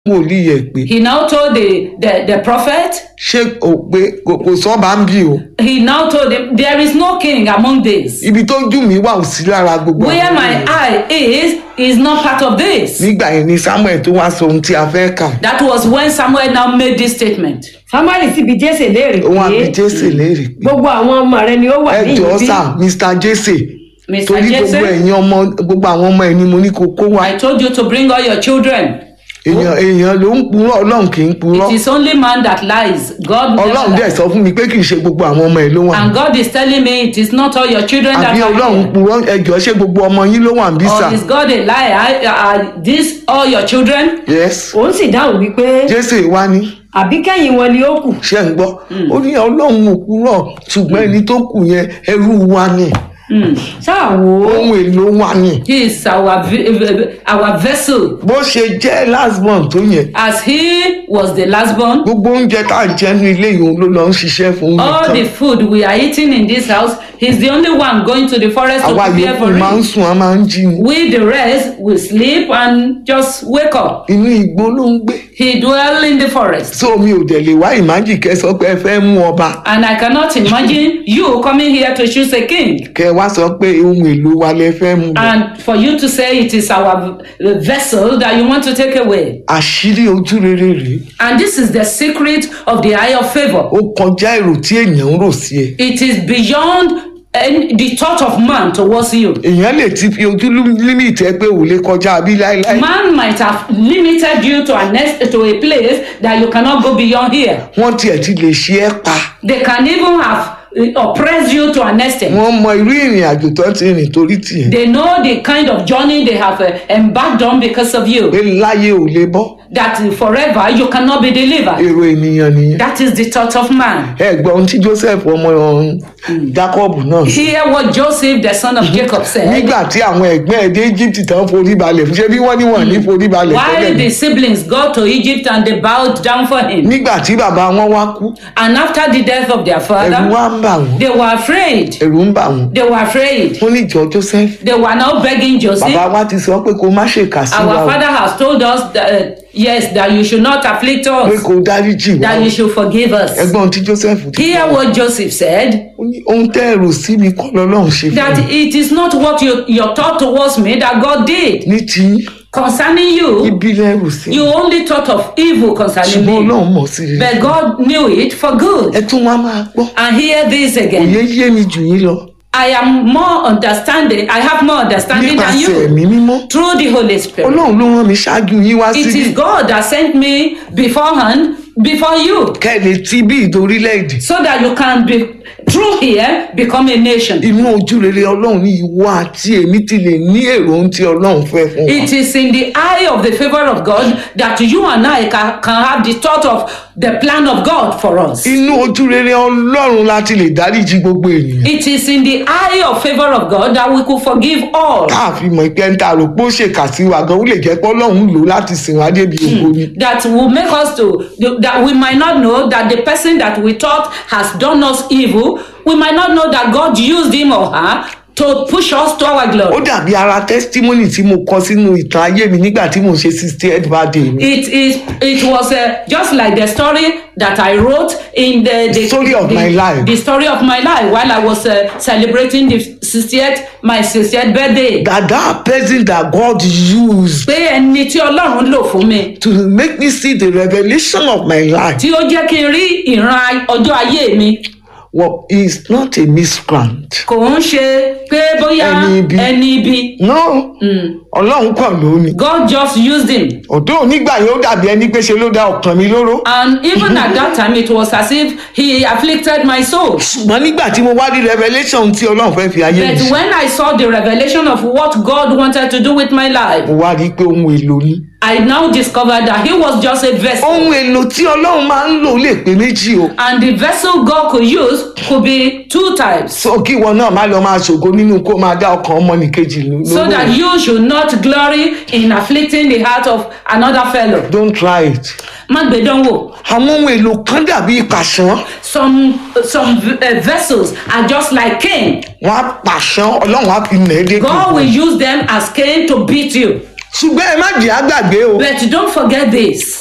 wòlíì ẹ̀ pé He now told the, the, the prophet, ṣé o pé kò kò sọ́ba ń bí o he now told him, There is no king among these. ibi tó jù mí wà ò sí lára gbogbo Where àwọn my ènìyàn. eye is, is not part of this. nígbà yẹn ni samuel tó wá sọ ohun tí a fẹ́ kà That was when Samuel now made this statement. samuel sì bi jésè léèrè òun àbí pé jésè léèrè pé gbogbo àwọn ọmọ rẹ ni ó wà ẹ ní jọ̀ọ́ ibi sà mr jésè Mr. torí gbogbo Jesse, ẹ̀yin ọmọ gbogbo àwọn ọmọ ẹ̀ ni mo ní kó kó wá I told you to bring all your children. èèyàn èèyàn ló ń purọ́ ọlọ́run kì í purọ́ It is only man that lies. God never ọlọ́run dẹ̀ lies. sọ fún mi pé kì í ṣe gbogbo àwọn ọmọ ẹ̀ ló wà And God is telling me it is not all your children that àbí are ọlọ́run here. purọ́ ẹ jọ̀ọ́ ṣé gbogbo ọmọ yín ló wà ń bí sà Or is God a liar? Are these all your children? yes òun sì dáhùn wípé jésè wá ní àbí kẹ́yìn wọn ni ó kù ṣe ń gbọ́ ó ní ọlọ́run ò purọ́ ṣùgbọ́n ẹni tó kù yẹn ẹrú wa ni ṣáà wò ó ohun èlò wa ni He is our, ve- our vessel. bó ṣe jẹ́ last month tó yẹn As he was the last born, gbogbo oúnjẹ tá à ń jẹ ní ilé yìí ló lọ ń ṣiṣẹ́ fún all the nìkan food we are eating in this house, he's the only one going to the forest to àwa prepare yòókù for máa ń it. sùn a máa ń jí ni We, the rest, will sleep and just wake up. inú igbó ló ń gbé He dwell in the forest. so mi ò dẹ̀ lè wá ìmájì kẹ́ sọ pé ẹ fẹ́ mú ọba And I cannot imagine you coming here to choose a king. kẹ́ wá sọ pé ohun èlò wa lẹ fẹ́ mú bọ̀. And for you to say it is our v- vessel that you want to take away. àṣírí ojú rere rèé And this is the secret of the eye of favor. ó kọjá èrò tí èèyàn ń rò sí ẹ It is beyond any, the thought of man towards you. èèyàn lè ti fi ojú límìtì ẹ pé ò lè kọjá bí láéláé Man might have limited you to a next to a place that you cannot go beyond here. wọ́n tiẹ̀ ti lè ṣe ẹ́ pa They can even have uh, oppressed you to an extent. wọ́n mọ irú ìrìn àjò tó ti rìn torí tiẹ̀ They know the kind of journey they have uh, embarked on because of you. pé láyé ò lè bọ́ That forever you cannot be delivered. èrò ènìyàn nìyẹn That is the thought of man. ẹ gbọ́ ohun tí joseph ọmọ ọ̀hún jacob náà sọ. Hear what Joseph, the son of Jacob, said. nígbà tí àwọn ẹ̀gbọ́n ẹ̀ dé egypt tán forí balẹ̀ fún ṣé bí wọ́n ní wọ́n ní forí balẹ̀ Why tẹ́lẹ̀ the ni. siblings go to Egypt and they bowed down for him. nígbà tí bàbá wọn wá kú And after the death of their ẹ̀rù father, wá ń bà wọ́n they were afraid. ẹ̀rù ń bà wọ́n They were afraid. wọ́n ní ìjọ joseph They were now begging Joseph. bàbá wa ti sọ pé kó má ṣèkà sí wa Our o father has told us that, uh, yes, that you should not afflict pé us, kó dáríjì wa that o you should forgive us. ẹgbọ́n tí joseph ti Hear what Joseph said ó ní ohun tẹ́ ẹ̀rù sí mi kọ́ lọ́lọ́run ṣe fún that mi it is not what you, your thought towards me that God did. ní ti Concerning you, ibi lẹ́rù sí you only thought of evil concerning ṣùgbọ́n me. ọlọ́run mọ̀ sí rere But God knew it for good. ẹ tún wá máa gbọ́ And hear this again. òye yé mi jù yín lọ I am more understanding. I have more understanding than nípasẹ̀ you ẹ̀mí mímọ́ through the Holy Spirit. ọlọ́run ló rán mi ṣáájú yín wá It síbí is God that sent me beforehand before you kẹ́lẹ̀ tí bí ìdorílẹ̀-èdè so that you can be through here become a nation. inú ojú rere ọlọ́run ní ìwọ àti èmi ti lè ní èrò ohun tí ọlọ́run fẹ́ fún wa It is in the eye of the favor of God that you and I can, can have the thought of the plan of God for us. inú ojú rere ọlọ́run láti lè dáríjì gbogbo ènìyàn It is in the eye of favor of God that we could forgive all. káàfin mọ̀ pé ń ta rò pé ó ṣèkà sí wa gan ó lè jẹ́ pé ọlọ́run lò ó láti sìn wá débi ògo ni That will make us to, that we might not know that the person that we thought has done us evil, we might not know that God used him or her to push us to our ó glory. dàbí ara testimony tí mo kọ sínú ìtàn ayé mi nígbà tí mo ṣe sixty eight birthday mi It is. It was uh, just like the story that I wrote in the, the Story of the, my life. The story of my life while I was uh, celebrating the 60th my 60th birthday. that that person that God used Pé ẹni tí Ọlọ́run lò fún mi to make me see the revelation of my life tí ó jẹ́ kí n rí ìran ọjọ́ ayé mi well he is not a miscreant kò ń ṣe pé bóyá Ẹni ibi. ẹni ibi. no ọlọ́run kàn ló ní God just used him. ọ̀dọ́ onígbà yẹn ó dàbí ẹni pé ṣe ló dá ọkàn mi lóró And even at that time it was as if he afflicted my soul. ṣùgbọ́n nígbà tí mo wá rí revelation tí ọlọ́run fẹ́ fi ayé mi But ṣe when I saw the revelation of what God wanted to do with my life, mo wá rí i pé ohun èlò ni I now discovered that he was just a vessel. ohun èlò tí ọlọ́run máa ń lò lè pé méjì o And the vessel God could use could be two types. so kí ìwọ náà má lọ máa ṣògo nínú kó máa dá ọkàn ọmọnìkejì lóró So that you should not glory in afflicting the heart of another fellow. don't try it Má gbé dánwò. àwọn ohun èlò kan dàbí ìpàṣán Some some uh, vessels are just like Cain. wọn á pàṣán ọlọ́run á fi nà é dé God will use them as Cain to beat you. ṣùgbọ́n ẹ má jẹ́ àgbàgbé o But don't forget this